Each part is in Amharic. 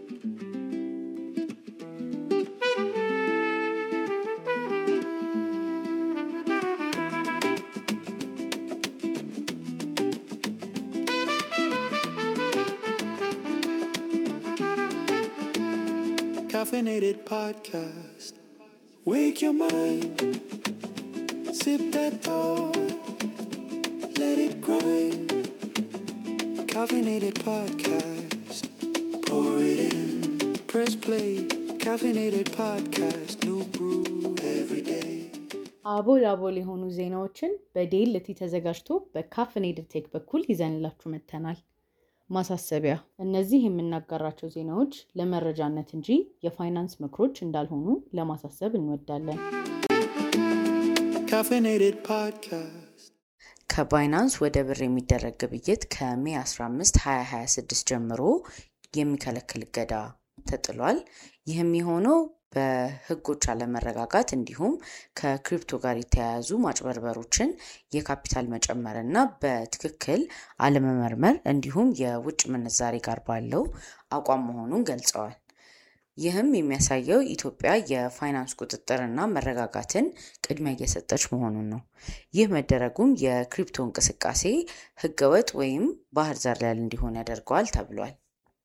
Caffeinated podcast. Wake your mind. Sip that thought. Let it grind. Caffeinated podcast. Pour it in. Press play. Caffeinated podcast. New brew every day. አቦል አቦል የሆኑ ዜናዎችን በዴልቲ ተዘጋጅቶ በካፍኔድድ ቴክ በኩል ይዘንላችሁ መጥተናል። ማሳሰቢያ፣ እነዚህ የምናጋራቸው ዜናዎች ለመረጃነት እንጂ የፋይናንስ ምክሮች እንዳልሆኑ ለማሳሰብ እንወዳለን። Caffeinated podcast. ከባይናንስ ወደ ብር የሚደረግ ግብይት ከሜ 15 2026 ጀምሮ የሚከለክል እገዳ ተጥሏል። ይህም የሆነው በሕጎች አለመረጋጋት እንዲሁም ከክሪፕቶ ጋር የተያያዙ ማጭበርበሮችን፣ የካፒታል መጨመር እና በትክክል አለመመርመር እንዲሁም የውጭ ምንዛሬ ጋር ባለው አቋም መሆኑን ገልጸዋል። ይህም የሚያሳየው ኢትዮጵያ የፋይናንስ ቁጥጥርና መረጋጋትን ቅድሚያ እየሰጠች መሆኑን ነው። ይህ መደረጉም የክሪፕቶ እንቅስቃሴ ህገወጥ ወይም ባህር ዘለል እንዲሆን ያደርገዋል ተብሏል።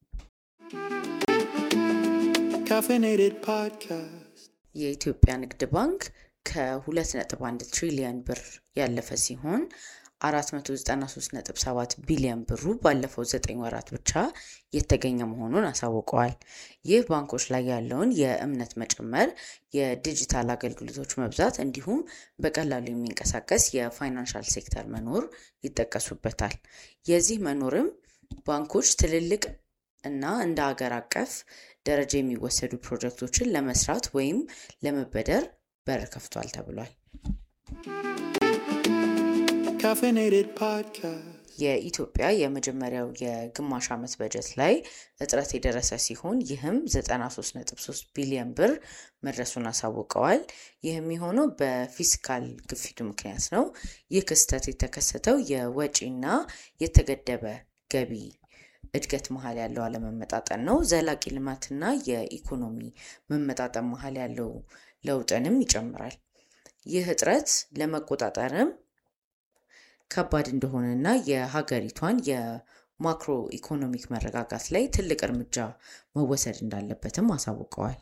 Caffeinated podcast. የኢትዮጵያ ንግድ ባንክ ከ2.1 ትሪሊየን ብር ያለፈ ሲሆን 493.7 ቢሊዮን ብሩ ባለፈው 9 ወራት ብቻ የተገኘ መሆኑን አሳውቀዋል። ይህ ባንኮች ላይ ያለውን የእምነት መጨመር፣ የዲጂታል አገልግሎቶች መብዛት እንዲሁም በቀላሉ የሚንቀሳቀስ የፋይናንሻል ሴክተር መኖር ይጠቀሱበታል። የዚህ መኖርም ባንኮች ትልልቅ እና እንደ አገር አቀፍ ደረጃ የሚወሰዱ ፕሮጀክቶችን ለመስራት ወይም ለመበደር በር ከፍቷል ተብሏል። Caffeinated podcast. የኢትዮጵያ የመጀመሪያው የግማሽ ዓመት በጀት ላይ እጥረት የደረሰ ሲሆን ይህም 93.3 ቢሊዮን ብር መድረሱን አሳውቀዋል። ይህም የሆነው በፊስካል ግፊቱ ምክንያት ነው። ይህ ክስተት የተከሰተው የወጪና የተገደበ ገቢ እድገት መሀል ያለው አለመመጣጠን ነው። ዘላቂ ልማትና የኢኮኖሚ መመጣጠን መሀል ያለው ለውጥንም ይጨምራል። ይህ እጥረት ለመቆጣጠርም ከባድ እንደሆነና የሀገሪቷን የማክሮ ኢኮኖሚክ መረጋጋት ላይ ትልቅ እርምጃ መወሰድ እንዳለበትም አሳውቀዋል።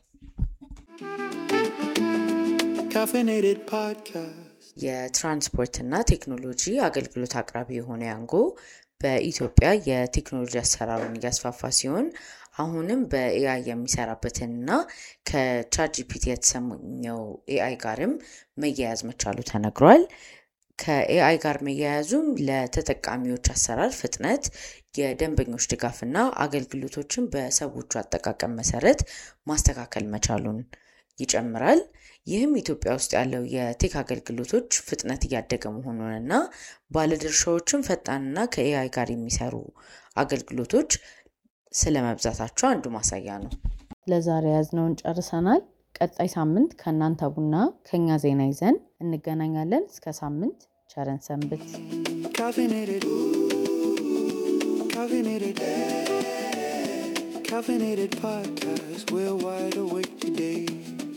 Caffeinated podcast. የትራንስፖርትና ቴክኖሎጂ አገልግሎት አቅራቢ የሆነ ያንጎ በኢትዮጵያ የቴክኖሎጂ አሰራሩን እያስፋፋ ሲሆን አሁንም በኤአይ የሚሰራበትንና ከቻትጂፒቲ የተሰኘው ኤአይ ጋርም መያያዝ መቻሉ ተነግሯል። ከኤአይ ጋር መያያዙም ለተጠቃሚዎች አሰራር ፍጥነት፣ የደንበኞች ድጋፍና አገልግሎቶችን በሰዎቹ አጠቃቀም መሰረት ማስተካከል መቻሉን ይጨምራል። ይህም ኢትዮጵያ ውስጥ ያለው የቴክ አገልግሎቶች ፍጥነት እያደገ መሆኑንና ባለድርሻዎችም ፈጣንና ከኤአይ ጋር የሚሰሩ አገልግሎቶች ስለመብዛታቸው አንዱ ማሳያ ነው። ለዛሬ ያዝነውን ጨርሰናል። ቀጣይ ሳምንት ከእናንተ ቡና ከኛ ዜና ይዘን እንገናኛለን። እስከ ሳምንት ቸረን ሰንብት። Caffeinated. Caffeinated. Caffeinated podcast. We're wide awake today.